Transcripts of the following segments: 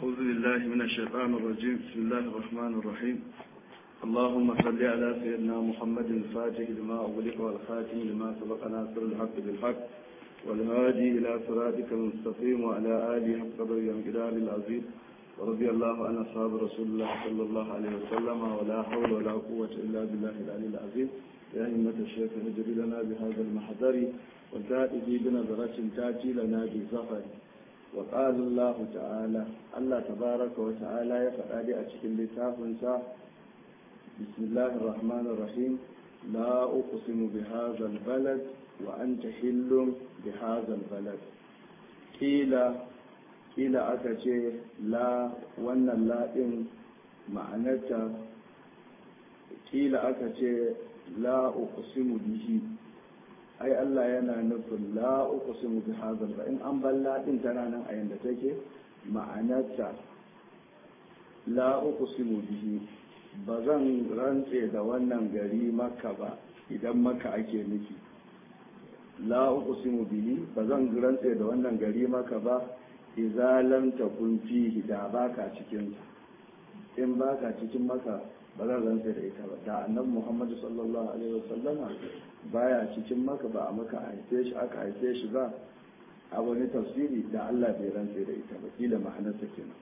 أعوذ بالله من الشيطان الرجيم بسم الله الرحمن الرحيم اللهم صل على سيدنا محمد الفاتح لما أغلق والخاتم لما سبق ناصر الحق بالحق والهادي إلى صراطك المستقيم وعلى آله حق قدر الجلال العظيم ورضي الله عن أصحاب رسول الله صلى الله عليه وسلم ولا حول ولا قوة إلا بالله العلي العظيم يا أئمة الشيخ نجري لنا بهذا المحضر وتأتي بنظرة تأتي لنا بزفر وقال الله تعالى الله تبارك وتعالى يفعل أشكل لتافنسا بسم الله الرحمن الرحيم لا أقسم بهذا البلد وأنت حل بهذا البلد قيل قيل أكتي لا وأن اللائم معنتا قيل أكتي لا أقسم به ai Allah yana nufin la uqsimu bi hadhal fa in an balla din tana nan a yanda take ma'anarta la uqsimu bihi ba zan rantse da wannan gari maka ba idan maka ake nufi la uqsimu bihi ba zan rantse da wannan gari maka ba idza lam takun fihi da baka cikin in baka cikin maka ba zan rantse da ita ba da annabi Muhammad sallallahu alaihi wasallama baya cikin maka ba a maka haife shi aka haife shi ba a wani tafsiri da Allah bai rantse da ita ba kila ma'anarsa kenan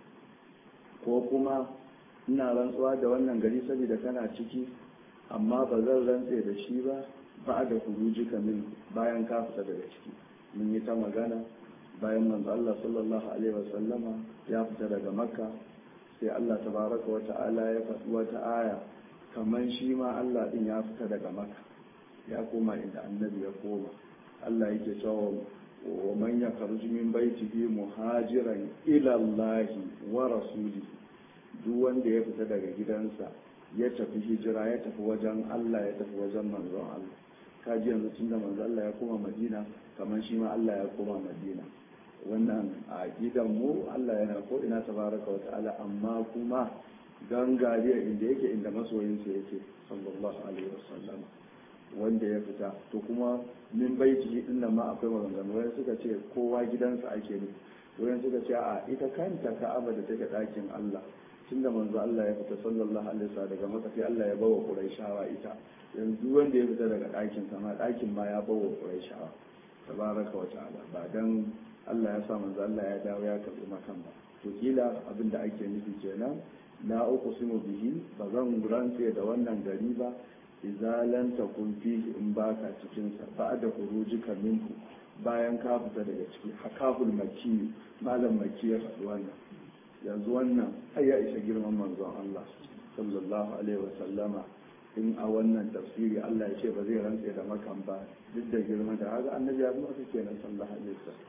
ko kuma ina rantsuwa da wannan gari saboda kana ciki amma ba zan rantse da shi ba ba da kuruji min bayan ka fita daga ciki mun yi ta magana bayan manzo Allah sallallahu alaihi wasallama ya fita daga makka sai Allah tabaraka wa ta'ala ya faɗi wata aya kamar shi ma Allah din ya fita daga makka ya koma inda annabi ya koma Allah yake cewa wa man yakhruju min baitihi muhajiran ila Allah wa rasulihi duk wanda ya fita daga gidansa ya tafi hijira ya tafi wajen Allah ya tafi wajen manzon Allah kaji yanzu tunda manzon Allah ya koma Madina kamar shi ma Allah ya koma Madina wannan a gidan mu Allah yana ko ina tabaraka wa ta'ala amma kuma gangariya inda yake inda masoyinsa yake sallallahu alaihi wasallam wanda ya fita to kuma min baiti din nan ma akwai maganganu wani suka ce kowa gidansa ake ne wani suka ce a ita kanta ka'aba da take ɗakin Allah tunda manzo Allah ya fita sallallahu alaihi wasallam daga maka sai Allah ya bawa Quraishawa ita yanzu wanda ya fita daga ɗakin sa ma ɗakin ma ya bawa Quraishawa tabaraka wa ta'ala ba dan Allah ya sa manzo Allah ya dawo ya karbi makan ba to kila abin da ake nufi kenan la uqsimu bihi ba zan rantse da wannan gari ba idza lam takun fihi in baka cikin sa ba'da khurujika minhu bayan ka fita daga ciki hakahul makki malam makki ya faɗi wannan yanzu wannan ai ya isa girman manzon Allah sallallahu alaihi wasallama in a wannan tafsiri Allah ya ce ba zai rantse da makan ba duk da girman da haka annabi ya zama kenan sallallahu alaihi wasallam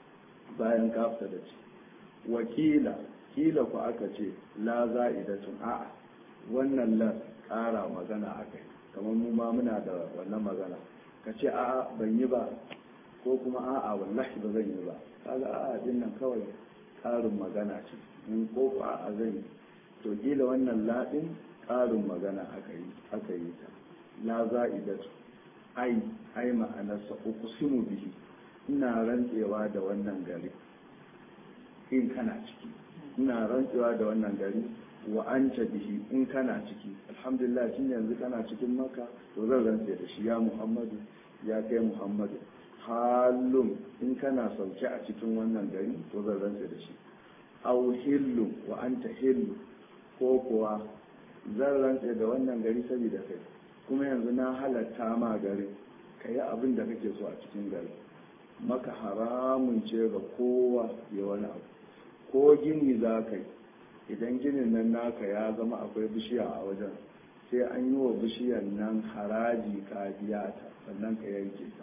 bayan ka fita da ciki wakila kila ku aka ce la za'idatun a'a wannan la ƙara magana akai kamar mu ma muna da wannan magana ka ce a'a ban yi ba ko kuma a'a wallahi ba zan yi ba kaga a'a din nan kawai ƙarin magana ce in ko ku a'a zan yi to kila wannan laɗin ƙarin magana aka yi aka yi ta la za'idatu ai ai ma'anarsa uqsimu bihi ina rantsewa da wannan gari in kana ciki ina rantsewa da wannan gari wa an bihi in kana ciki alhamdulillah tun yanzu kana cikin maka to zan rantse da shi ya muhammadu ya kai muhammadu halum in kana sauke a cikin wannan gari to zan rantse da shi au hillu wa anta hillu ko kuwa zan rantse da wannan gari saboda kai kuma yanzu na halatta ma garin ka yi abin da kake so a cikin gari maka haramun ce ga kowa ya wani abu ko gini za ka yi idan ginin nan naka ya zama akwai bishiya a wajen sai an yi wa bishiyar nan haraji ka biya ta sannan ka yanke ta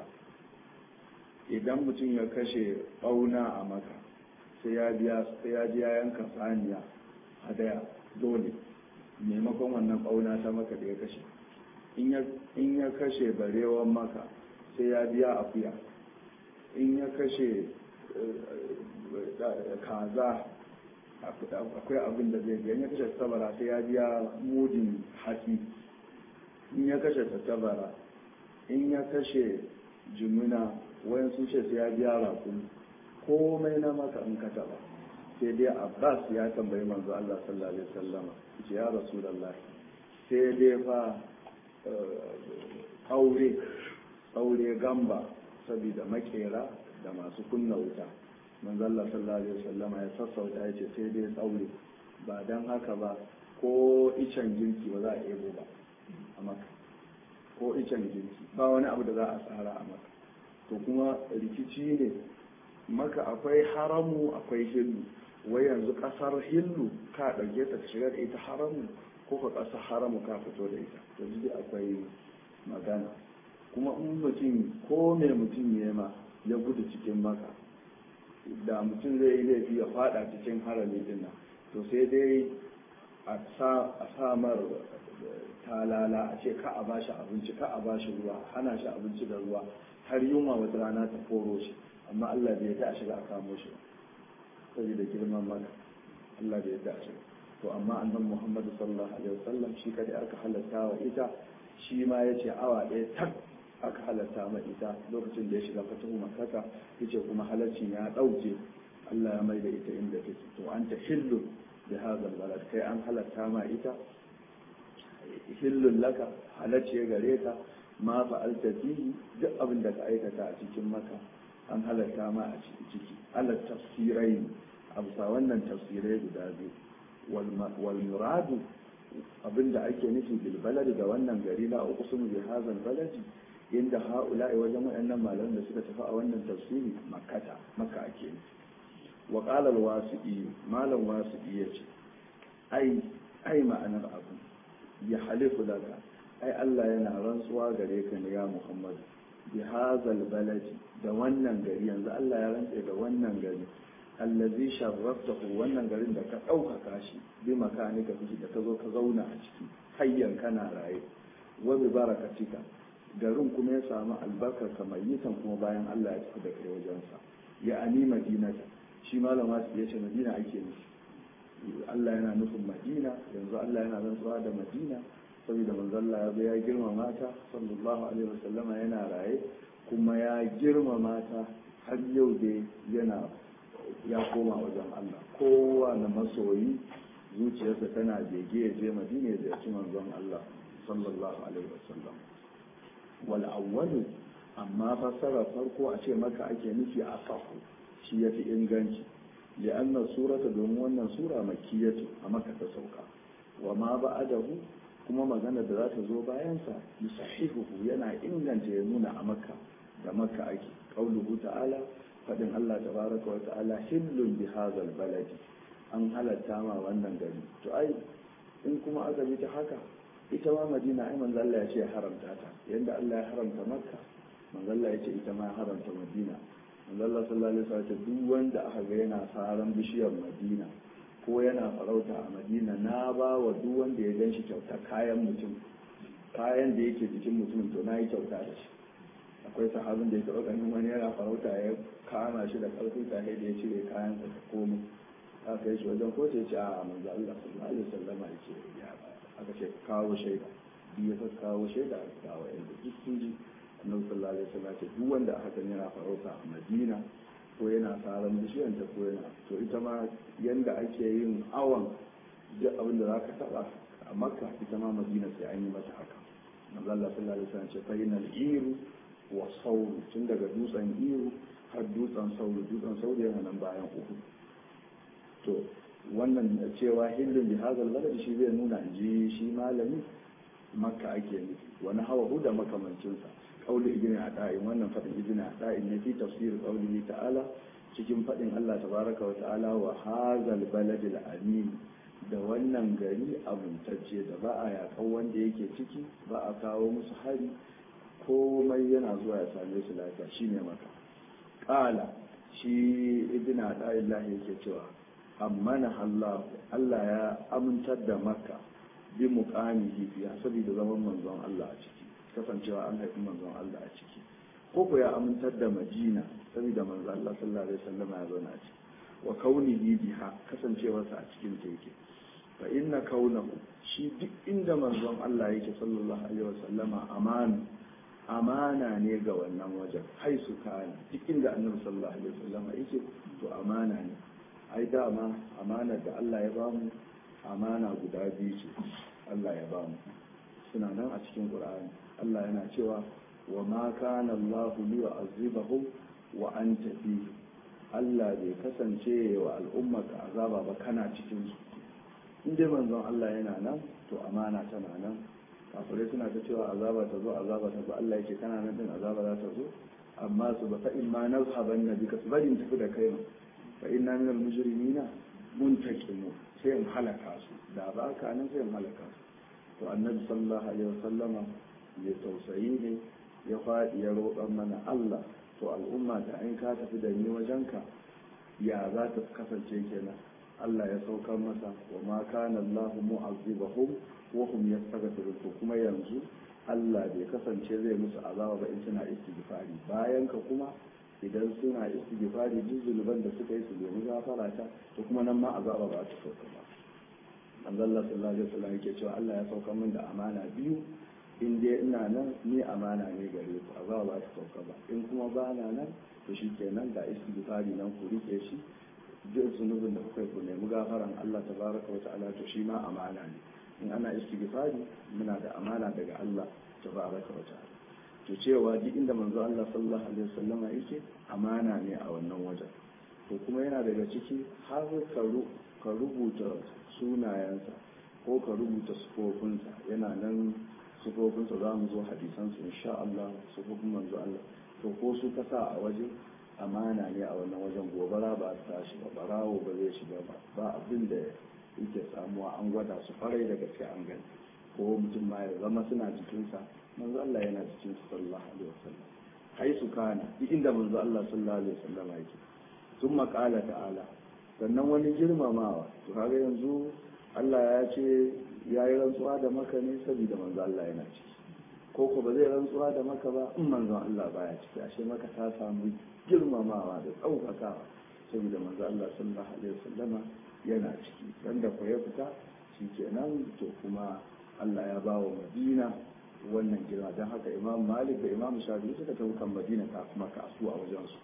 idan mutum ya kashe ɓauna a maka sai ya biya sai ya ji yanka saniya hadaya dole maimakon wannan ɓauna ta maka da ya kashe in ya kashe barewan maka sai ya biya akuya in ya kashe kaza akwai abin da zai biya in ya kashe tabara sai ya biya mudin hatsi in ya kashe tattabara in ya kashe jimina wayan sun ce sai ya biya rakun komai na maka in ka taba sai dai abbas ya tambayi manzo Allah sallallahu alaihi wasallama ce ya rasulullahi sai dai fa aure aure gamba saboda makera da masu kunna wuta manzo Allah sallallahu alaihi wasallama ya sassauta ya ce sai dai tsaure ba dan haka ba ko icen girki ba za a ebo ba a maka ko icen girki ba wani abu da za a tsara a maka to kuma rikici ne maka akwai haramu akwai hillu wai yanzu kasar hillu ka ɗauke ta shigar da ita haramu ko ka ƙasar haramu ka fito da ita to duk akwai magana kuma in mutum ko mai mutum ya ma ya gudu cikin maka da mutum zai yi laifi ya fada cikin harami din nan to sai dai a samar talala a ce ka a bashi abinci ka a bashi ruwa hana shi abinci da ruwa har yunwa wata rana ta koro shi amma Allah bai yarda a shiga a kamo shi ba saboda girman maka Allah bai yarda a shiga to amma annan Muhammadu sallallahu alaihi wasallam shi kadai aka halatta wa ita shi ma yace awa ɗaya tak aka halatta ma ita lokacin da ya shiga fatahu makkata yace kuma halaccin ya ɗauke Allah ya mai da ita inda take to anta hillu bi hadha balad kai an halatta ma ita hillun laka halacce gare ka ma fa'alta fihi duk abin da ka aikata a cikin maka an halatta ma a ciki ala tafsirai a bisa wannan tafsirai guda biyu wal muradu abinda ake nufi bil balad da wannan gari na uqsum bi hadha baladi inda haula'i wajen wayannan malaman da suka tafi a wannan tafsiri makkata makka ake nufi wa qala al wasi'i malam wasi'i yace ai ai ma'anar abu ya halifu laka ai Allah yana rantsuwa gare ka ne ya Muhammad bi hazal baladi da wannan gari yanzu Allah ya rantse da wannan gari allazi sharraftahu wannan garin da ka ɗaukaka shi bi makanika fiki da ka zo ka zauna a ciki hayyan kana raye wa bi barakatika garin kuma ya samu albarkar kamayitan kuma bayan Allah ya tafi da kai wajensa ya ani madinata shi malam wasu ya ce madina ake nufi Allah yana nufin madina yanzu Allah yana rantsuwa da madina saboda manzo Allah ya zo ya girmama ta sallallahu alaihi wasallama yana raye kuma ya girmama ta har yau dai yana ya koma wajen Allah kowa na masoyi zuciyarsa tana bege ya je madina ya ziyarci manzon Allah sallallahu alaihi wasallam wal awwalu amma fassara farko a ce maka ake nufi a sahu shi yafi inganci لأن السورة دومون سورة مكية أما كتسوكا وما بعده كما مغانا ذات زوبا ينسى يصححه ينا إنغان تيمون أمكا دمكا أكي قوله تعالى فدن الله تبارك وتعالى حل بهذا البلد an halatta ma wannan gari to ai in kuma aka bi ta haka ita ma madina ai manzo Allah ya ce haramta ta yanda Allah ya haramta makka manzo Allah ya ce ita ma haramta madina Allah sallallahu alaihi wasallam duk wanda aka ga yana saran bishiyar Madina ko yana farauta a Madina na ba wa duk wanda ya ganshi kyauta kayan mutum kayan da yake jikin mutum to na yi kyauta da shi akwai sahabin da ya taɓa ganin wani yana farauta ya kama shi da ƙarfin tare da ya cire kayan sa ta komo aka yi shi wajen ko ce ce a manzo Allah sallallahu alaihi wasallam ya ce ya aka ce kawo shaida biyu ya kawo shaida aka kawo yanda duk sun ji annabi sallallahu alaihi wasallam ce duk wanda aka san yana farauta a Madina ko yana saran bishiyan ta ko yana to ita ma yanda ake yin awan duk abin da zaka taba a Makka ita ma Madina sai an yi mata haka manzo Allah sallallahu alaihi wasallam ce fa inal iru wa sauru tun daga dutsen iru har dutsen sauru dutsen sauru yana nan bayan uku to wannan cewa hillun bi hazal balad shi zai nuna ji shi malami makka ake nufi wani hawa da makamancinsa قول ابن عطاء wannan fadin ibn عطاء ne fi tafsir qawlihi ta'ala cikin fadin Allah tabaraka wa ta'ala wa hazal baladil amin da wannan gari abuntacce da ba a yakan wanda yake ciki ba a kawo musu hari komai yana zuwa ya same su lafiya shine maka qala shi ibn عطاء Allah yake cewa amana Allah Allah ya amintar da makka bi muqamihi fiya saboda zaman manzon Allah a ciki kasancewa an haifi manzon Allah a ciki ko ko ya amintar da Madina saboda manzon Allah sallallahu alaihi wasallam ya zauna a ciki wa kaunihi biha kasancewarsa a cikin ta yake fa inna kaunahu shi duk inda manzon Allah yake sallallahu alaihi wasallam amana amana ne ga wannan wajen haisu kana duk inda annabi sallallahu alaihi wasallam yake to amana ne ai dama amanar da Allah ya bamu amana guda biyu ce Allah ya bamu suna nan a cikin Qur'ani Allah yana cewa wa ma kana Allahu liyu'azzibahum wa anta fihi Allah bai kasance wa al'umma ka azaba ba kana cikin su in dai manzon Allah yana nan to amana tana nan kafirai suna ta cewa azaba ta zo azaba ta zo Allah yake kana nan din azaba za ta zo amma su ba fa in ma nazhaban nabika su bari tafi da kai fa inna min al mujrimina muntaqimu sai in halaka su da ba ka nan sai in halaka su to annabi sallallahu alaihi wasallama ya tausayi ne ya faɗi ya roƙan mana Allah to al'umma ta in ka tafi da ni wajenka ya za ta kasance kenan Allah ya saukar masa wa ma kana Allahu mu'azzibahum wa hum yastaghfirun to kuma yanzu Allah bai kasance zai musu azaba ba in suna istighfari bayan ka kuma idan suna istighfari duk zunuban da suka yi su nemi gafara ta to kuma nan ma azaba ba ta sauka ba Allah sallallahu alaihi wasallam yake cewa Allah ya sauka min da amana biyu in dai ina nan ni amana ne gare ku azaba ba ta sauka ba in kuma ba na nan to shikenan ga istighfari nan ku rike shi duk zunubin da kuka yi ku nemi gafaran Allah tabaraka wa ta'ala to shi ma amana ne in ana istighfari muna da amana daga Allah tabaraka wa ta'ala to cewa duk inda manzo Allah sallallahu alaihi wasallam yake amana ne a wannan wajen to kuma yana daga ciki har ka rubuta sunayensa ko ka rubuta sufofinsa yana nan sufofinsa za mu zo hadisansu insha Allah sufofin manzo Allah to ko su kasa a waje amana ne a wannan wajen gobara ba ta tashi ba barawo ba zai shiga ba ba abin da yake samuwa an gwada su farai da gaske an gani ko mutum ma ya zama suna jikinsa manzo Allah yana cikin su sallallahu alaihi wasallam hai su kana duk inda manzo Allah sallallahu alaihi wasallam yake thumma qala ta'ala sannan wani girmamawa to kaga yanzu Allah ya ce ya yi rantsuwa da maka ne saboda manzo Allah yana ciki ko ko ba zai rantsuwa da maka ba in manzon Allah baya ciki ashe maka ta samu girmamawa da ɗaukakawa saboda manzo Allah sallallahu alaihi wasallama yana ciki dan da ya fita shikenan to kuma Allah ya bawa Madina wannan girma don haka Imam Malik da Imam Shafi'i suka tafi kan Madina ta kuma kasu a wajen su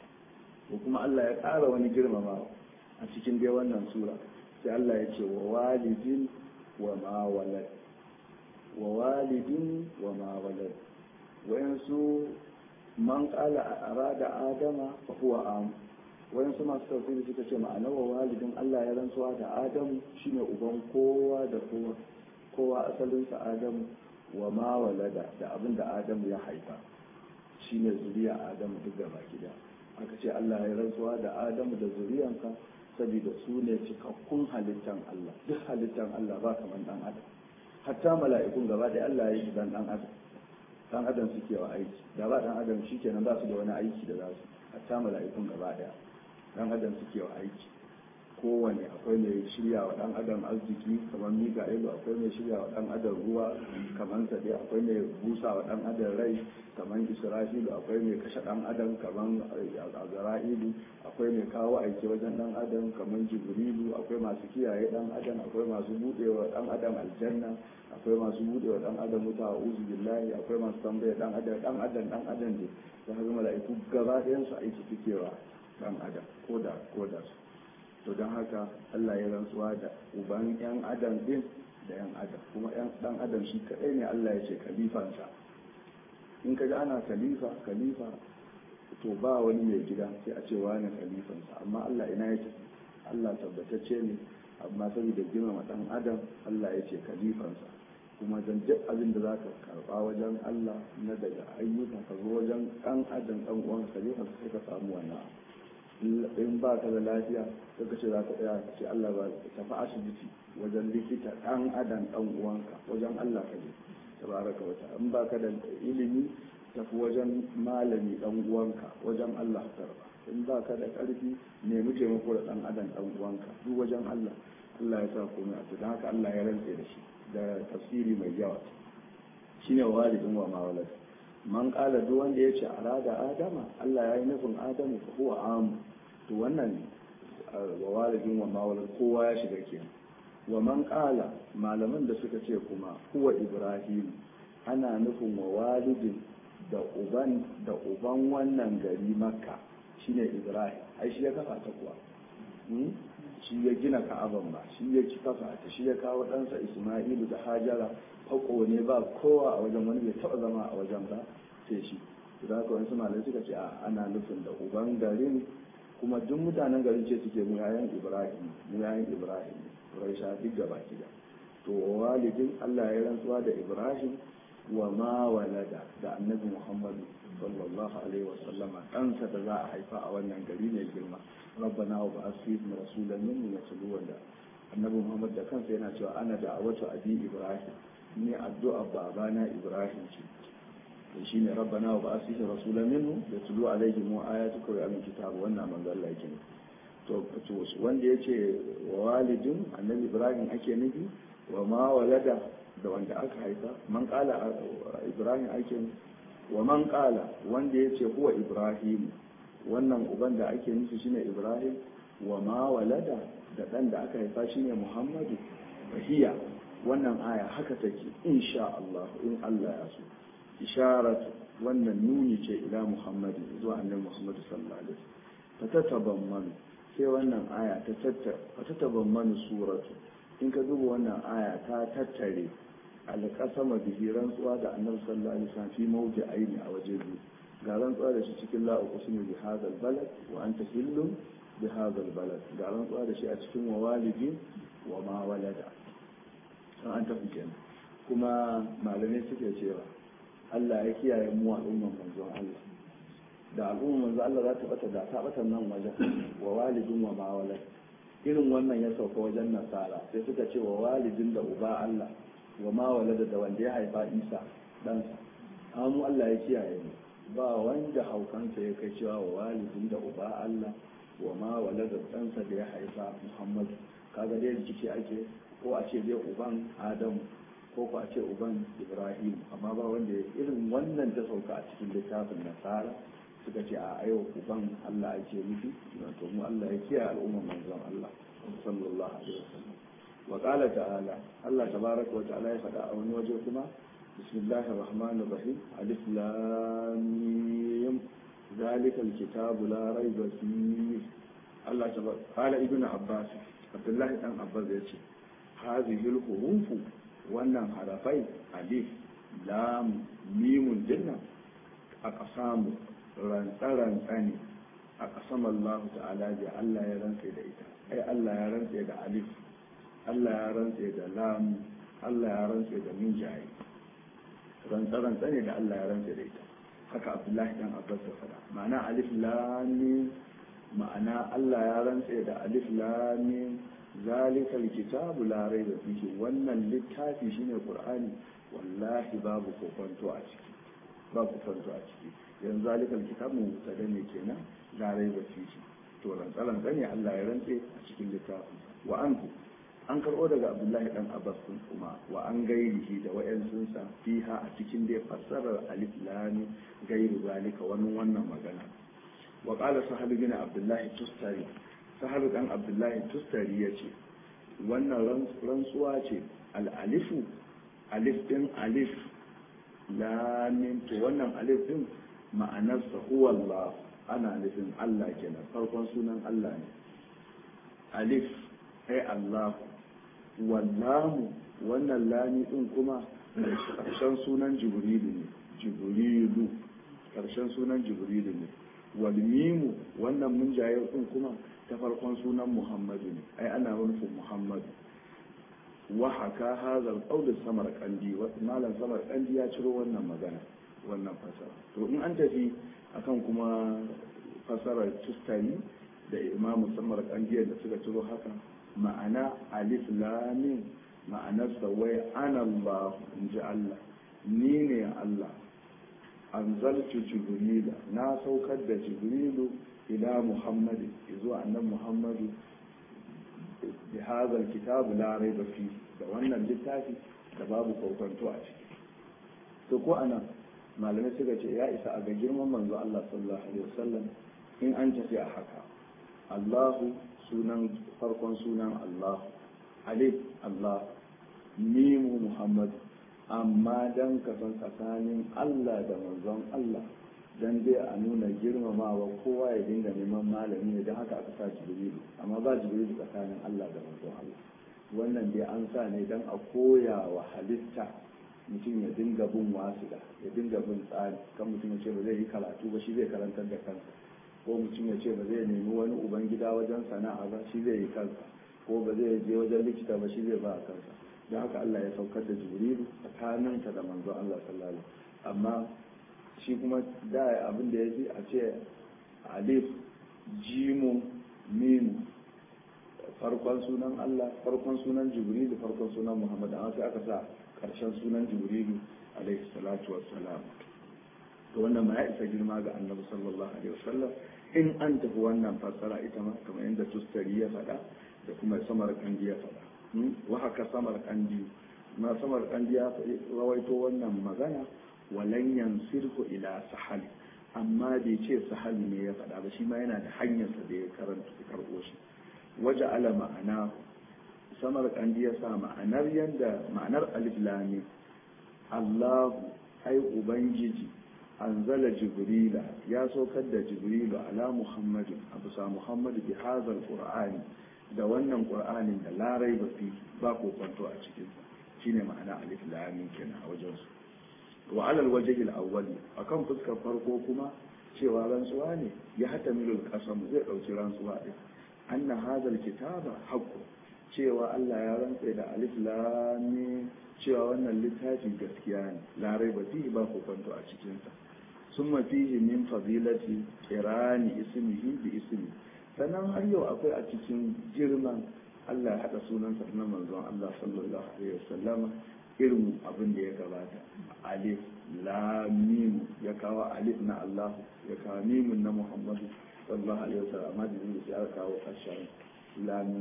ko kuma Allah ya ƙara wani girmamawa a cikin dai wannan sura sai Allah ya ce wa walidin wa ma walad wa walidin wa ma walad wayansu man qala arada adama fa huwa am wayansu masu tafsiri suka ce ma'anar wa walidin Allah ya rantsuwa da Adamu shine uban kowa da kowa kowa asalin sa Adamu wa ma walada da abin da Adamu ya haifa shine zuriya Adamu duk gaba gida aka ce Allah ya rantsuwa da Adamu da zuriyanka saboda su ne cikakkun halittan Allah duk halittan Allah ba kamar dan adam hatta mala'ikun gaba da Allah ya yi dan dan adam dan adam suke wa aiki da ba dan adam shikenan ba su da wani aiki da za su hatta mala'ikun gaba daya dan adam suke wa aiki kowane akwai mai shirya wa dan adam arziki kamar mika'ilu akwai mai shirya wa dan adam ruwa kamar sade akwai mai busa wa dan adam rai kamar isra'ilu akwai mai kashe dan adam kamar azra'ilu akwai mai kawo aiki wajen dan adam kamar jibrilu akwai masu kiyaye dan adam akwai masu budewa dan adam aljanna akwai masu budewa dan adam wuta a uzu billahi akwai masu tambaya dan adam dan adam dan adam ne da haka mala'iku gaba ɗayan su aiki suke wa dan adam ko da ko da su to don haka Allah ya rantsuwa da uban yan adam din da yan adam kuma yan dan adam shi kadai ne Allah ya ce kalifansa in ka ji ana kalifa kalifa to ba wani mai gida sai a ce wani kalifansa amma Allah ina ya ce Allah tabbatacce ne amma saboda girmama dan adam Allah ya ce kalifansa kuma dan duk abin da zaka karba wajen Allah na daga ayyuka ka zo wajen dan adam dan uwan khalifa sai ka samu wannan in ba ka da lafiya sai ka ce za ka tsaya ka ce Allah ba tafi asibiti wajen likita dan adam dan uwanka wajen Allah ka je tabaraka wata in ba ka da ilimi tafi wajen malami dan uwanka wajen Allah karba in ba ka da karfi nemi taimako da dan adam dan uwanka duk wajen Allah Allah ya sa komai a don haka Allah ya rantse da shi da tafsiri mai yawa shine walidin wa ma walad man kala duk wanda ya ce arada adama Allah ya yi nufin adamu fa huwa amu to wannan wa walidin wa ma walad kowa ya shiga kenan wa man kala malaman da suka ce kuma huwa ibrahim ana nufin wa walidin da uban da uban wannan gari makka shine ibrahim ai shi ya kafa ta kuwa shi ya gina ka'aban ba shi ya ci kafa ta shi ya kawo ɗansa isma'ilu da hajara fako ne ba kowa a wajen wani bai taɓa zama a wajen ba sai shi da haka wani malamai suka ce ana nufin da uban garin kuma duk mutanen garin ce suke mu yayan ibrahim mu yayan ibrahim quraisha duk gaba gida to walidin Allah ya rantsuwa da ibrahim wa ma walada da annabi muhammadu sallallahu alaihi wa sallama ɗansa da za a haifa a wannan gari ne girma rabbana wa ba'ath fihim rasulan minhum yatlu wa annabi muhammad da kansa yana cewa ana da awatu abi ibrahim ni addu'a babana ibrahim ce to shine rabbana wa ba'ath fihim rasulan minhum yatlu alaihim ayatuka wa yamin kitab wannan manzo Allah yake to to wanda yace wa walidin annabi ibrahim ake nufi wa ma walada da wanda aka haifa man kala ibrahim ake wa man kala wanda ya ce huwa ibrahim wannan uban da ake nufi shine ibrahim wa ma walada da dan da aka haifa shine muhammadu fahiya wannan aya haka take insha Allah in Allah ya so isharatu wannan nuni ce ila muhammadu zuwa annabi muhammadu sallallahu alaihi wasallam fatatabammanu sai wannan aya ta tattara fatatabammanu suratu in ka duba wannan aya ta tattare alƙasama bihi rantsuwa da annabi sallallahu alaihi wasallam fi mawdi aini a waje biyu ga rantsuwa da shi cikin la uqsimu bi hadal balad wa anta hillun bi hadal balad ga rantsuwa da shi a cikin wa walidin wa ma walada san an tafi kenan kuma malamai suke cewa Allah ya kiyaye mu al'umman manzon Allah da al'umman manzon Allah za ta bata da ta bata nan wajen wa walidin wa ma walad irin wannan ya sauka wajen nasara sai suka ce wa walidin da uba Allah wa ma walada da wanda ya haifa isa ɗansa amma mu Allah ya kiyaye mu ba wanda haukansa ya kai cewa wa walidin da uba Allah wa ma walada ɗansa da ya haifa Muhammadu kaga dai rikici ake ko a ce dai uban Adamu ko ko a ce uban Ibrahim amma ba wanda ya irin wannan ta sauka a cikin littafin nasara suka ce a ayo uban Allah ake nufi to mu Allah ya kiyaye al'umman manzon Allah sallallahu alaihi wasallam وقال تعالى الله تبارك وتعالى يفدى أول وجهكما بسم الله الرحمن الرحيم ألف لام ذلك الكتاب لا ريب فيه الله تبارك قال ابن عباس عبد الله بن عباس يقول هذه الحروف wannan harafai alif lam mimun dinna a ƙasamu rantsa-rantsa ne a ƙasam Allah ta'ala da Allah ya rantsa da ita ai Allah ya rantsa da alif Allah ya rantse da lam Allah ya rantse da minjaye rantsa-rantsa ne da Allah ya rantse da ita haka Abdullahi dan Abbas ya faɗa ma'ana alif lam ma'ana Allah ya rantse da alif lam zalikal kitabu la raiba fihi wannan littafi shine Qur'ani wallahi babu kokonto a ciki babu kokonto a ciki yanzu zalikal kitabu mutada ne kenan la raiba fihi to rantsa-rantsa ne Allah ya rantse a cikin littafin wa anhu an karɓo daga abdullahi dan abbas kun kuma wa an gairihi da wa'yansunsa fiha a cikin dai fassarar alif lami gairu zalika wani wannan magana wa qala sahal bin abdullahi tustari sahal dan abdullahi tustari yace wannan rantsuwa ce al alifu alif din alif lamin to wannan alif din ma'anarsa huwa Allah ana nufin Allah kenan farkon sunan Allah ne alif ai Allah wallahu wannan lami din kuma ƙarshen sunan jibrilu ne jibrilu ƙarshen sunan jibrilu ne walmimu wannan munjayar din kuma ta farkon sunan muhammadu ne ai ana nufin muhammadu wa haka hazal qawl samar kandi malam samar kandi ya ciro wannan magana wannan fasara to in an tafi akan kuma fasarar tustani da imamu samar kandi da suka ciro haka ma'ana alif lamin ma'anarsa wai ana Allah in ji Allah ni ne Allah anzaltu jibrila na saukar da jibrilu ila muhammadu zuwa annan muhammadu bi hadha kitabu la raiba fi da wannan littafi da babu kokonto a ciki to ko anan malamai suka ce ya isa a ga girman manzo Allah sallallahu alaihi wasallam in an tafi a haka Allahu sunan farkon sunan Allah alif Allah mimu Muhammad amma dan kasan tsakanin Allah da manzon Allah dan dai a nuna girmamawa kowa ya dinga neman malami ne don haka aka sa jibrilu amma ba jibrilu tsakanin Allah da manzon Allah wannan dai an sa ne don a koya wa halitta mutum ya dinga bin wasuda ya dinga bin tsari kan mutum ya ce ba zai yi karatu ba shi zai karantar da kansa ko mutum ya ce ba zai nemi wani ubangida wajen sana'a ba shi zai yi kansa ko ba zai je wajen likita ba shi zai ba kansa don haka Allah ya saukar da jibrilu tsakaninta da manzon Allah sallallahu alaihi amma shi kuma da abin da ya fi a ce alif jimu mimu farkon sunan Allah farkon sunan jibrilu farkon sunan Muhammad amma sai aka sa karshen sunan jibrilu alaihi salatu wassalam to wannan ma ya isa girma ga annabi sallallahu alaihi wasallam in an tafi wannan fassara ita ma kamar yadda tustari ya faɗa da kuma samar kandi ya faɗa wa haka samar kandi ma samar kandi ya rawaito wannan magana walan yansirhu ila sahal amma bai ce sahal ne ya faɗa ba shi ma yana da hanyarsa da ya karanta ya karɓo shi waje ala ma'ana samar kandi ya sa ma'anar yadda ma'anar alif lami Allahu ai ubangiji anzala jibrila ya saukar da jibrilu ala muhammadin abu sa muhammadu bi hazal qur'ani da wannan qur'anin da larai ba fi ba kokonto a cikinsa shine ma'ana alif lam kenan a wajen su wa alal wajhi al-awwal akan fuskar farko kuma cewa rantsuwa ne ya hatamilu al-qasam zai dauki rantsuwa din anna hadha al-kitaba haqqu cewa Allah ya rantsa da alif lam cewa wannan littafi gaskiya ne larai ba fi ba kokonto a cikin sa summa fihi min fadilati qirani ismihi bi ismi sannan har yau akwai a cikin girman Allah ya haɗa sunansa na manzon Allah sallallahu alaihi wasallama irin abin da ya gabata alif lamim ya kawo alif na Allah ya kawo mimun na Muhammadu sallallahu alaihi wasallam amma da zai ya kawo ƙarshen lamim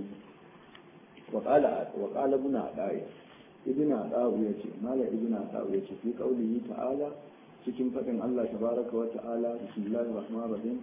wa qala wa qala ibn adai ibn adai yace mala ibn adai yace fi qaulihi ta'ala cikin fadin Allah tabaraka wa ta'ala bismillahir rahmanir rahim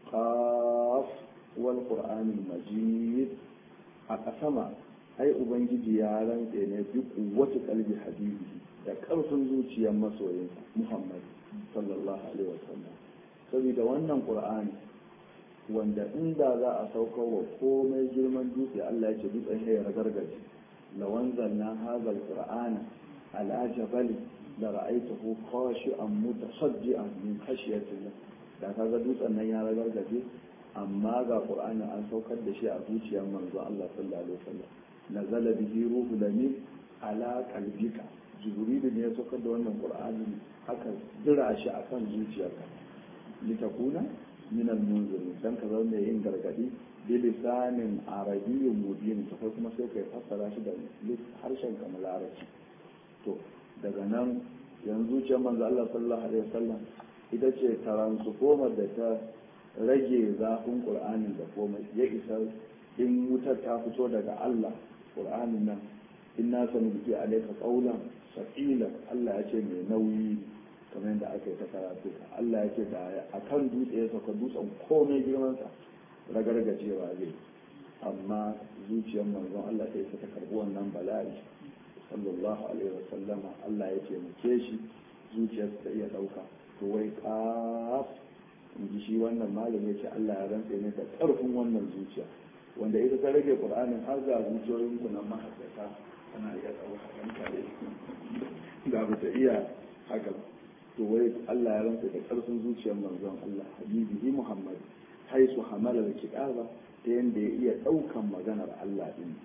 qaf wal qur'anil majid a kasama ai ubangiji ya rantse ne duk wata kalbi habibi da karfin zuciyar masoyinsa muhammad sallallahu alaihi wasallam saboda wannan qur'ani wanda inda za a saukar wa komai girman dutse Allah ya ce dutsen ya ragargaje lawan zanna hazal qur'ana ala jabali da ra'aytahu khashi'an mutasaddian min khashyatillah da kaga dutsen nan ya ragargaje amma ga qur'ani an saukar da shi a zuciyar manzo Allah sallallahu alaihi wasallam nazala bihi ruhu lamin ala qalbika jibril ne ya saukar da wannan qur'ani aka jira shi akan zuciyarka litakuna min al-munzirin dan ka zama yin gargadi bi lisanin arabiyyin mubin to kai kuma sai kai fassara shi da harshen kamar larabci to daga nan yanzu zuciyar manzo Allah sallallahu alaihi wasallam ita ce transformer da ta rage zafin qur'anin da komai ya isa in wutar ta fito daga Allah qur'anin nan inna sanulqi alayka qawlan saqila Allah ya ce mai nauyi kamar yadda aka yi ta karatu Allah ya ce da a kan dutse ya sauka dutsen komai girmansa ragargajewa zai amma zuciyar manzon Allah ta yi ta karbi wannan bala'i sallallahu alaihi wasallama Allah ya ce muke shi zuciyar ta iya dauka to wai kaf in ji shi wannan malam ya ce Allah ya rantse ne da karfin wannan zuciya wanda ita ta rage qur'anin har ga zuciyoyin ku nan mahaddata tana iya dauka dan kare da ba ta iya haka ba to wai Allah ya rantsa da karfin zuciyar manzon Allah habibihi Muhammad haisu hamala da kitaba ta yanda ya iya daukan maganar Allah din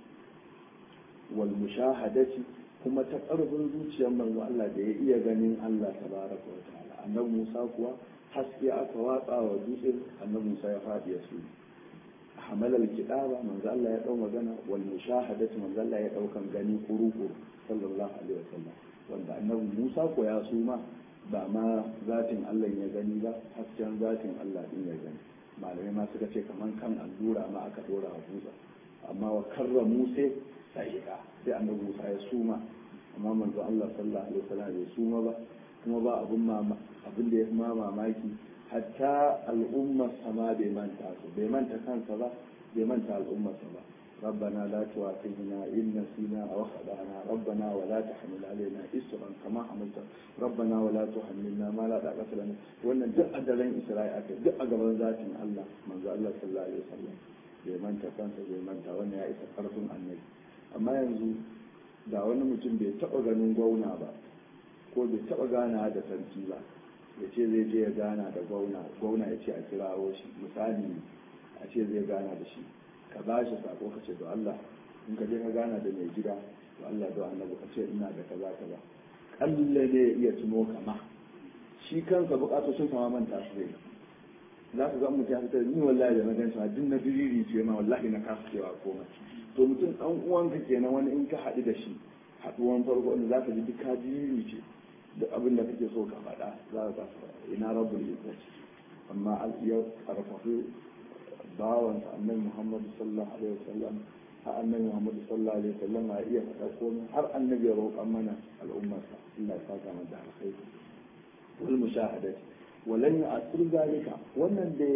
wal mushahadati kuma ta karfin zuciyar manzon Allah da ya iya ganin Allah tabaraka wa ta'ala annabi Musa kuwa haske aka watsa wa dutsen annabi Musa ya fadi ya su hamala kitaba manzon Allah ya dau magana wal mushahadati manzon Allah ya daukan gani kuru-kuru sallallahu alaihi wasallam wanda annabi Musa ko ya suma ba ma zatin Allah ya gani ba hasken zatin Allah din ya gani malamai ma suka ce kaman kan allura ma aka dora wa Musa amma wa karra Musa sa'iqa sai annabi Musa ya suma amma manzo Allah sallallahu alaihi wasallam bai suma ba kuma ba abun mama abin da ya ma mamaki hatta al'ummar sama bai manta su bai manta kansa ba bai manta al'ummar sa ba ربنا لا تؤاخذنا إن نسينا أو أخطأنا ربنا ولا تحمل علينا إسرا كما حملت ربنا ولا تحملنا ما لا طاقة لنا وأن دق أدلين إسرائيل أكل دق أقبل ذات الله من ذا الله صلى الله عليه وسلم بمن تكنت بمن وأن يا إسا قرطم النبي أما ينزو da wani mutum bai taɓa ganin gwauna ba ko bai taɓa gana da sarki ba ya ce zai je ya gana da gwauna gwauna ya ce a kirawo shi misali a ce zai gana da shi ka ba shi sako ka ce da Allah in ka je ka gana da mai gida da Allah da annabi ka ce ina da kaza kaza kalle ne iya tuno kama shi kansa bukatocin sama manta su zai za ka ga mutum ya fitar ni wallahi da na gan shi duk na diriri ce ma wallahi na kasa cewa komai to mutum dan uwanka kenan wani in ka haɗu da shi haɗuwan farko inda za ka ji duk ka diriri ce da abin da kake so ka faɗa za ka ina rabbul izzati amma ya karfafi bawansa annabi Muhammad sallallahu alaihi wasallam har annabi Muhammad sallallahu alaihi wasallam ya iya faɗa komai har annabi ya roƙa mana al'ummarsa Allah ya saka mana da alkhairi wal mushahadati walan ya'sir zalika wannan da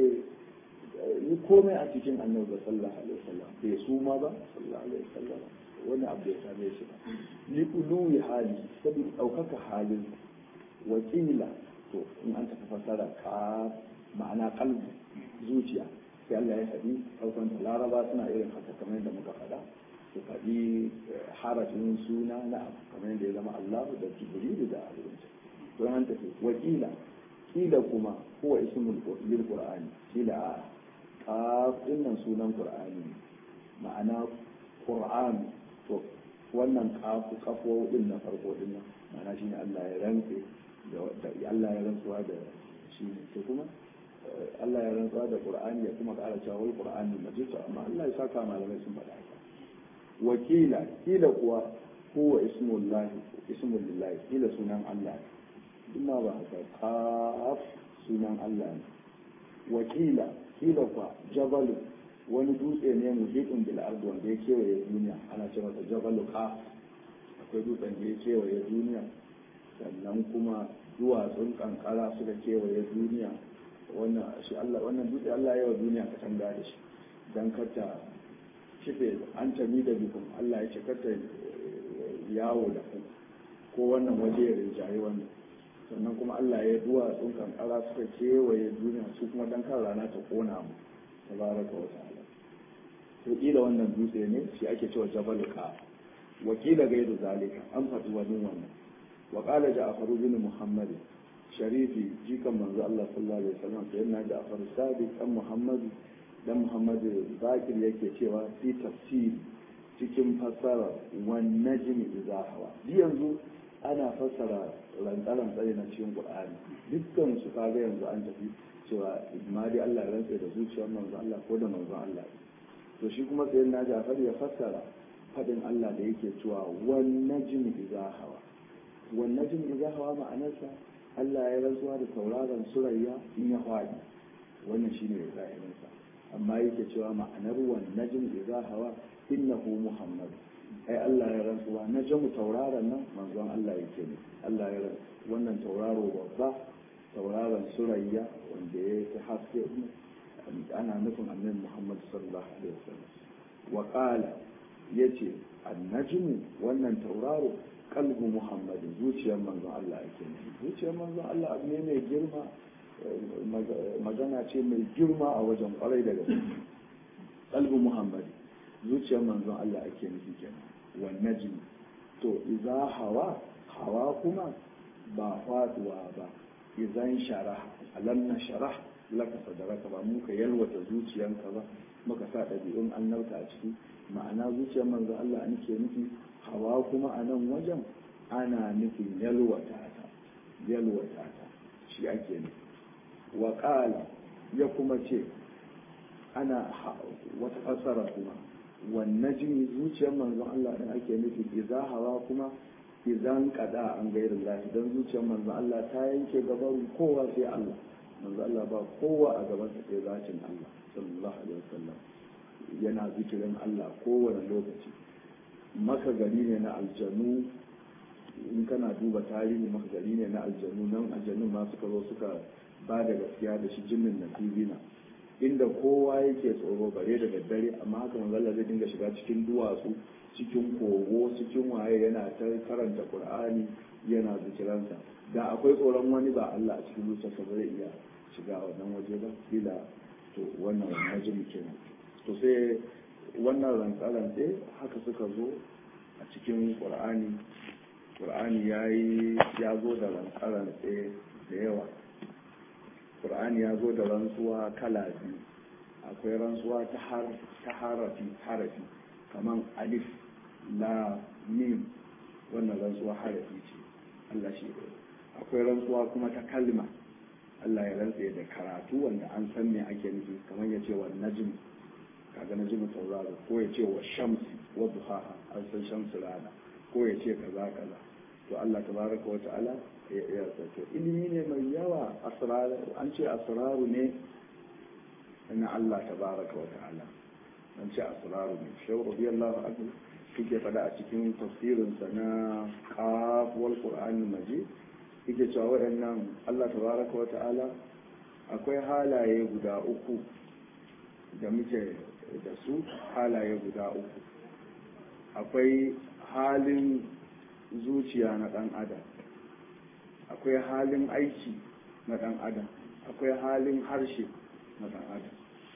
ni komai a cikin annabi sallallahu alaihi wasallam bai suma ba sallallahu alaihi wasallam wani abu ya same shi ba li uluwi hali saboda ɗaukaka halin wakila to in an tafi fasara ka ma'ana kalbi zuciya sai Allah ya faɗi farkon da laraba suna irin haka kamar yadda muka faɗa su faɗi harafin suna na abu kamar yadda ya zama Allah da Jibrilu da abinci to an tafi wakila kila kuma huwa ismul lil qur'ani kila a qaf dinnan sunan qur'ani ma'ana qur'an to wannan kafu kafo din na farko din nan ma'ana shine Allah ya rantse da Allah ya rantsuwa da shi ne kuma Allah ya rantsuwa da Qur'ani ya kuma ƙara cewa wal Qur'ani majid amma Allah ya saka malamai sun faɗa haka wakila kila kuwa huwa ismullahi ismul lillahi kila sunan Allah kuma ba haka qaf sunan Allah ne wakila kila kuwa jabalu wani dutse ne muhitun bil ardi wanda ya kewaye duniya ana cewa masa jabalu qaf akwai dutsen da ya kewaye duniya sannan kuma duwatsun kankara suka kewaye duniya wannan shi Allah wannan dutse Allah ya wa duniya ka tanga da shi dan kata kife an tami da bikin Allah ya ce kata yawo da ku ko wannan waje ya rinjaye wannan sannan kuma Allah ya duwa sun kankara suka kewaye duniya su kuma dan kan rana ta kona mu tabaraka wa ta'ala to kila wannan dutse ne shi ake cewa jabalu ka wakila gairu zalika an faɗi wani wannan wa qala ja'far bin muhammad sharifi jikan manzo Allah sallallahu alaihi wasallam sai na ja'far sadiq dan muhammad dan muhammad bakir yake cewa fi tafsir cikin fassara wan najmi idza hawa yanzu ana fassara rantsaran tsare na cikin qur'ani dukkan su kaga yanzu an tafi cewa ma dai Allah ya rantsa da zuciyar manzo Allah ko da manzo Allah to shi kuma sai na Jafar ya fassara fadin Allah da yake cewa wan najmi idza hawa wan najmi idza hawa ma'anarsa Allah ya rantsuwa da tauraron surayya in ya hwadi wannan shine zahirinsa amma yake cewa ma'anar wan najmi idza hawa innahu muhammad ai Allah ya rantsuwa na jamu tauraron nan manzon Allah yake ne Allah ya rantsu wannan tauraro babba tauraron surayya wanda ya yi haske ana nufin annabi Muhammad sallallahu alaihi wasallam wa qala yace annajmu wannan tauraro kalbu Muhammad zuciyar manzon Allah yake ne zuciyar manzon Allah abu ne mai girma magana ce mai girma a wajen kwarai da gaske kalbu Muhammad zuciyar manzon Allah ake nufi kenan wannan jini to iza hawa hawa kuma ba faduwa ba izan shara alam na shara laka sadaraka ba muka yalwata zuciyanka ba muka sa ɗabi'un annabta a ciki ma'ana zuciyar manzon Allah nake nufi hawa kuma a nan wajen ana nufin yalwata ta yalwata ta shi ake nufi wa ya kuma ce ana wata fassara kuma wannan jini zuciyar manzon Allah din ake nufi idza hawa kuma idan kada an gairin lahi dan zuciyar manzon Allah ta yanke gaban kowa sai Allah manzon Allah ba kowa a gaban sa sai zacin Allah sallallahu alaihi wasallam yana zikirin Allah kowane lokaci maka gari ne na aljanu in kana duba tarihi maka gari ne na aljanu nan aljanu ma suka zo suka ba da gaskiya da shi jinnin nasibina inda kowa yake tsoro bare da daddare amma haka manzo Allah zai dinga shiga cikin duwatsu cikin kogo cikin waye yana ta karanta Qur'ani yana zikiransa da akwai tsoron wani ba Allah a cikin zuciyarsa ba zai iya shiga wannan waje ba kila to wannan najmi kenan to sai wannan rantsarantse haka suka zo a cikin Qur'ani Qur'ani yayi ya zo da rantsarantse da yawa Qur'ani ya zo da rantsuwa kala biyu akwai rantsuwa ta har ta harafi harafi kaman alif la mim wannan rantsuwa harafi ce Allah shi akwai rantsuwa kuma ta kalma Allah ya rantsa da karatu wanda an san me ake nufi kamar ya ce wa najm kaga najm tauraro ko ya ce wa shamsi wa duhaha an san shamsu rana ko ya ce kaza kaza to Allah tabaraka wa ta'ala ya to ilimi ne mai yawa asrar an ce asraru ne na Allah tabaraka wa ta'ala an ce asraru ne shehu radiyallahu anhu yake fada a cikin tafsirinsa na qaf wal qur'anil majid yake cewa waɗannan Allah tabaraka wa ta'ala akwai halaye guda uku da muke da su halaye guda uku akwai halin zuciya na ɗan adam akwai halin aiki na ɗan adam akwai halin harshe na ɗan adam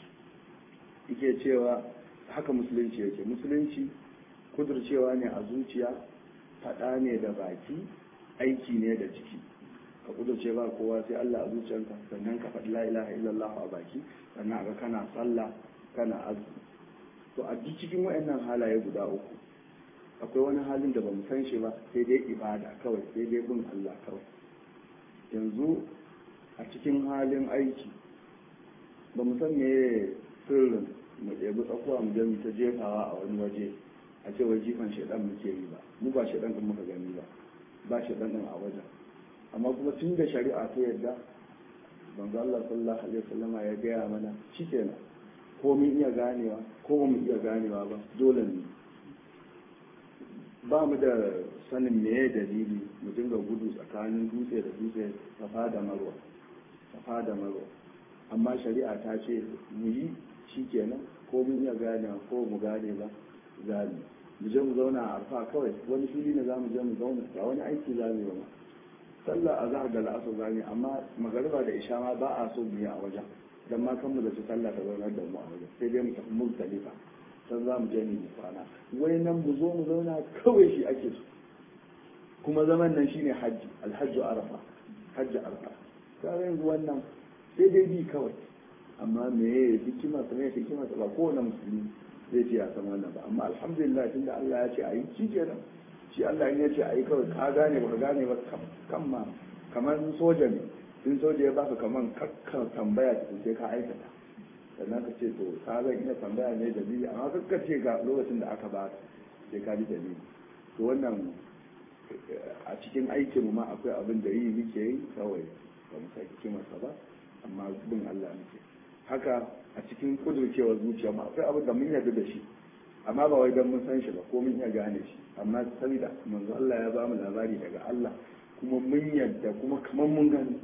yake cewa haka musulunci yake musulunci kudurcewa ne a zuciya faɗa ne da baki aiki ne da ciki ka kudurce ba kowa sai Allah a zuciyarka sannan ka faɗi la ilaha illallah a baki sannan ga kana sallah kana azumi to a duk cikin wayannan halaye guda uku akwai wani halin da bamu san shi ba sai dai ibada kawai sai dai bin Allah kawai yanzu a cikin halin aiki ba mu san me sirrin mu ɗebi tsakuwa mu je mu ta jefawa a wani waje a ce wai jifan shaidan muke yi ba mu ba shaidan din muka gani ba ba shaidan din a wajen amma kuma tun da shari'a ta yadda manzo Allah sallallahu alaihi wasallam ya gaya mana shikenan ko mun iya ganewa ko ba mu iya ganewa ba dole ne ba mu da sanin meye dalili mu dinga gudu tsakanin dutse da dutse safa da marwa safa da marwa amma shari'a ta ce mu yi shikenan ko mun iya ganewa ko mu gane ba zamu mu je mu zauna a arfa kawai wani fili ne za mu je mu zauna ba wani aiki za mu yi ba sallah a zahar da la'asar za mu amma magariba da isha ma ba a so mu yi a wajen dan ma kan mu da su sallah ta zaunar da mu a wajen sai dai mu tafi muzdalifa san za mu je mu yi kwana wai nan mu zo mu zauna kawai shi ake so kuma zaman nan shine hajji alhajju arafa hajji arafa kaga yanzu wannan sai dai bi kawai amma me hikima sa me hikima sa ba kowane musulmi zai ce ya san wannan ba amma alhamdulillah tunda Allah ya ce a yi shi kenan shi Allah in ya ce a yi kawai ka gane ba ka gane ba kan ma kamar soja ne in soja ya baka kamar kakka tambaya sai ka aikata sannan ka ce to ka zan iya tambaya ne dalili amma kakka ce ga lokacin da aka baka sai ka ji dalili to wannan a cikin aikin ma akwai abin da yi muke yi kawai ba mu sai hikimarsa ba amma bin Allah muke haka a cikin kudurcewar zuciya ma akwai abin da mun yarda da shi amma ba wai don mun san shi ba ko mun iya gane shi amma saboda manzo Allah ya ba mu labari daga Allah kuma mun yarda kuma kamar mun gani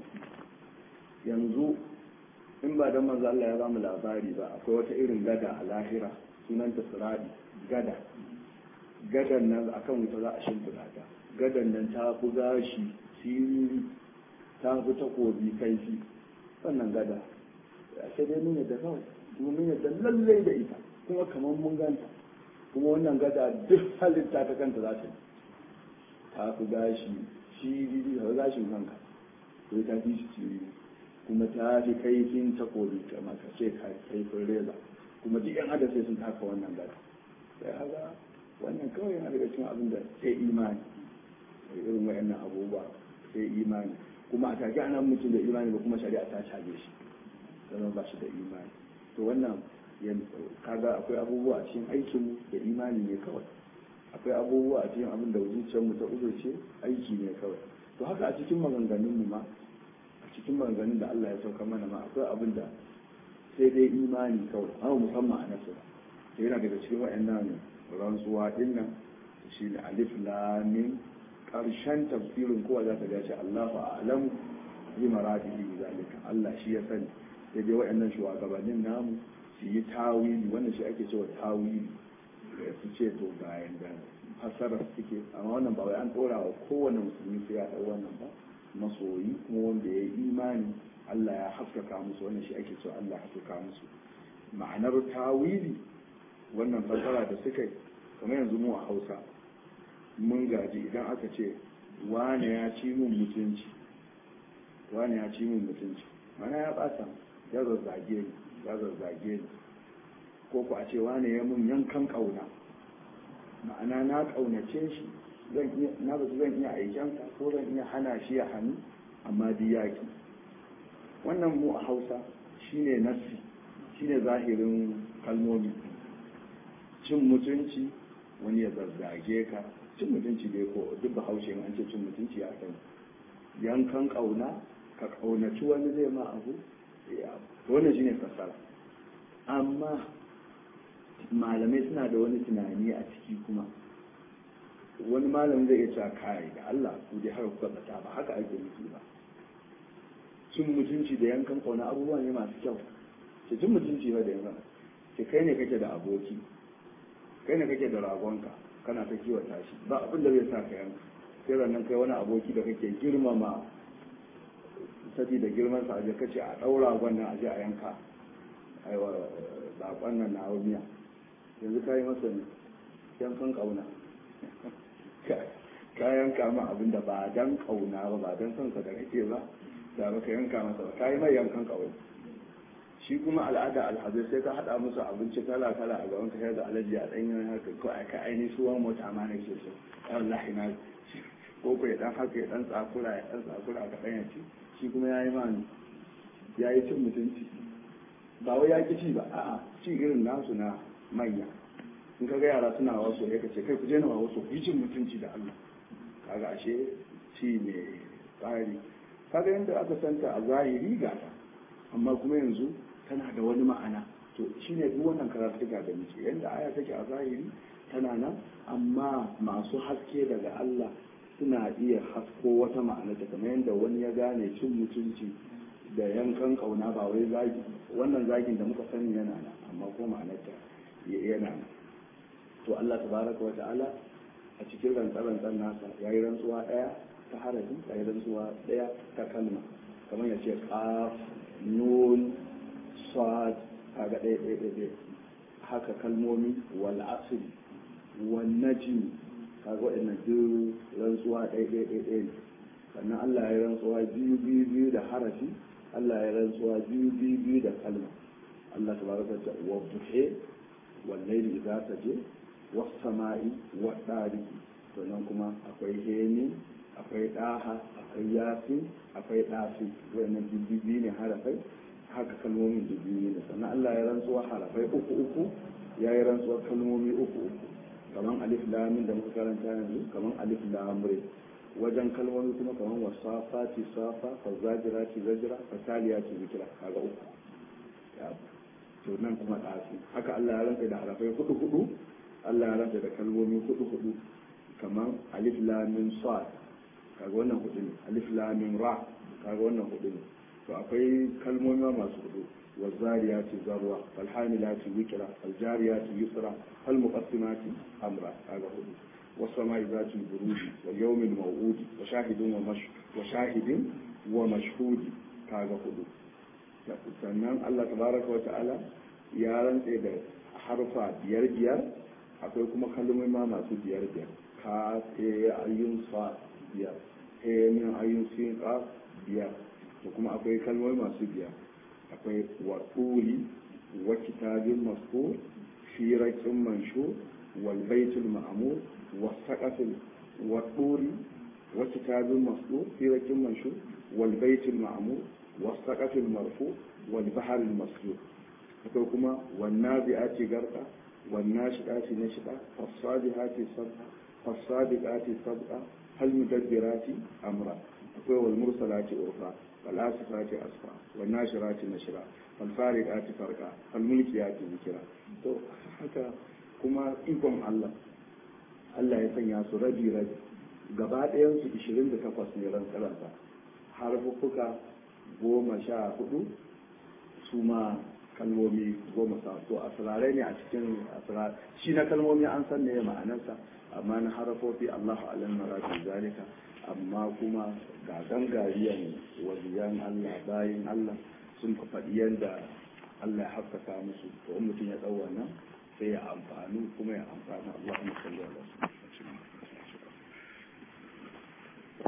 yanzu in ba don manzo Allah ya ba mu labari ba akwai wata irin gada a lahira sunanta siradi gada gadan nan akan wuta za a shimfiɗa ta gadan nan ta fi gashi siriri ta fi takobi kaifi wannan gada sai dai mun yadda kawai kuma mun yadda lallai da ita kuma kamar mun ganta kuma wannan gada duk halitta ta kanta za ta yi ta fi gashi shiriri da gashin kanka sai ta fi shi shiriri kuma ta fi kaifin takobi ta maka ce kaifin reza kuma duk yan adam sai sun taka wannan gada sai haka wannan kawai yana daga cikin abin da sai imani irin wayannan abubuwa sai imani kuma a take ana mutum da imani ba kuma shari'a ta caje shi zama ba shi da imani to wannan kaga akwai abubuwa a cikin aikinmu da imani ne kawai akwai abubuwa a cikin abin da zuciyarmu ta uzurce aiki ne kawai to haka a cikin maganganunmu ma a cikin maganganun da Allah ya sauka mana ma akwai abin da sai dai imani kawai amma musamman a nasu to yana daga cikin waɗannan rantsuwa din nan shi ne alif lam karshen tafsirin kowa za ta gashi Allahu a'lamu bi maradihi bi zalika Allah shi ya sani sai dai waɗannan shugabannin namu su yi tawili wannan shi ake cewa tawili su ce to ga yanda fassara suke amma wannan ba wai an ɗora wa kowane musulmi sai ya ɗau wannan ba masoyi kuma wanda ya yi imani Allah ya haskaka musu wannan shi ake cewa Allah ya haskaka musu ma'anar tawili wannan fassara da suka yi kamar yanzu mu a Hausa mun gaji idan aka ce wane ya ci mun mutunci wane ya ci mun mutunci mana ya bata ya zazzage ni ya zazzage ni ko ku a ce wane ya mun yankan kauna ma'ana na kaunace shi zan iya na ba zan iya aikensa ko zan iya hana shi ya hannu amma duk yaki wannan mu a Hausa shine nassi shine zahirin kalmomi cin mutunci wani ya zazzage ka cin mutunci dai ko duk bahaushe an ce cin mutunci ya sani yankan kauna ka kaunaci wani zai ma abu ya wannan shine fassara amma malamai suna da wani tunani a ciki kuma wani malamin zai iya cewa kai da Allah ku dai haka kuka bata ba haka ake nufi ba cin mutunci da yankan kauna abubuwa ne masu kyau ce cin mutunci ba da yankan ce kai ne kake da aboki kai ne kake da ragonka kana ta kiwata shi ba abin da zai sa ka yanka sai rannan kai wani aboki da kake girmama saboda girman sa aje kace a daura wannan aje a yanka aiwa bakon nan na miya yanzu ka yi masa yankan kauna ka yanka ma abin da ba dan kauna ba ba dan son sa da kake ba da ba ka yanka masa ba ka yi mai yankan kauna shi kuma al'ada alhazai sai ka haɗa musu abinci kala kala a gaban ka da alaji a ɗanyen haka ko a ka aini suwan mota ma na ke so ya wallahi na ko ko ya dan haka ya dan tsakura ya dan tsakura ka ɗan ya ci shi kuma ya yi mani ya yi cin mutunci ba wai ya ki ci ba a'a ci irin nasu na manya in ka ga yara suna wasu ya kace kai ku je na wasu ku yi cin mutunci da Allah kaga ashe ci mai tsari kaga yadda aka santa a zahiri ga ta amma kuma yanzu tana da wani ma'ana to shine duk wannan karatuka da muke yadda aya take a zahiri tana nan amma masu haske daga Allah suna iya hasko wata ma'ana ta kamar yadda wani ya gane cin mutunci da yankan kauna ba wai zagi wannan zagin da muka sani yana nan amma ko ma'anar ta yana nan to Allah tabaraka wa ta'ala a cikin rantsar-rantsar nasa ya yi rantsuwa ɗaya ta harafi ya yi rantsuwa ɗaya ta kalma kamar ya ce qaf nun sad kaga ɗaya ɗaya ɗaya haka kalmomi wal asri wal najm kaga waɗannan duk rantsuwa ɗaya ɗaya ɗaya ɗaya ne sannan Allah ya rantsuwa biyu biyu biyu da harafi Allah ya rantsuwa biyu biyu biyu da kalma Allah tabaraka ta wa buhe wal layli idza saje was sama'i wa dariki to nan kuma akwai heni akwai daha akwai yasin akwai dafi wannan biyu ne harafai haka kalmomin biyu ne sannan Allah ya rantsuwa harafai uku uku ya yi rantsuwa kalmomi uku uku kaman alif lamin da muka karanta yanzu kaman alif lamre wajen kalmomi kuma kaman wasafati safa fazajirati zajira fataliyati zikira kaga uku to nan kuma ɗafi haka Allah ya rantsa da harafai hudu hudu Allah ya rantsa da kalmomi hudu hudu kaman alif lamin sad kaga wannan hudu ne alif lamin ra kaga wannan hudu ne to akwai kalmomi masu hudu والزاريات ذروة فالحاملات وكرة فالجاريات يسرا فالمقسمات أمرا هذا هو والسماء ذات البروج واليوم الموعود وشاهد ومش وشاهد ومشهود هذا هو sannan Allah tabaraka wa ta'ala ya rantse da harfa biyar biyar akwai kuma kalmomi ma masu biyar biyar ka te ayyun sa biyar he min ayyun sin ka biyar da kuma akwai kalmomi masu biyar akwai waɗuri wa kitabin maskur fi raƙin manshu wal baitul ma'mur wa saqafil waɗuri wa kitabin maskur fi raƙin manshu wal baitul ma'mur wa saqafil marfu wal baharil maskur akwai kuma wan nabi'ati garqa wan nashidati nashida fasadihati sabqa fasadiqati sabqa hal mudabbirati amra akwai wal mursalati urfa والآسفات أسفا والناشرات نشرا والفارقات فرقا والملكيات ذكرا to haka kuma ikon Allah Allah ya sanya su rabi rabi gaba ɗayan su 28 ne ran tsaransa harfuka goma sha hudu su ma kalmomi goma sa to asirarai ne a cikin asirar shi na kalmomi an san ne ma'anarsa amma na harafofi Allahu alam maradin zalika amma kuma ga gangariyan waliyan Allah bayin Allah sun faɗi yadda Allah ya haskaka musu to in mutum ya ɗau wannan sai ya amfani kuma ya amfana Allahumma salli ala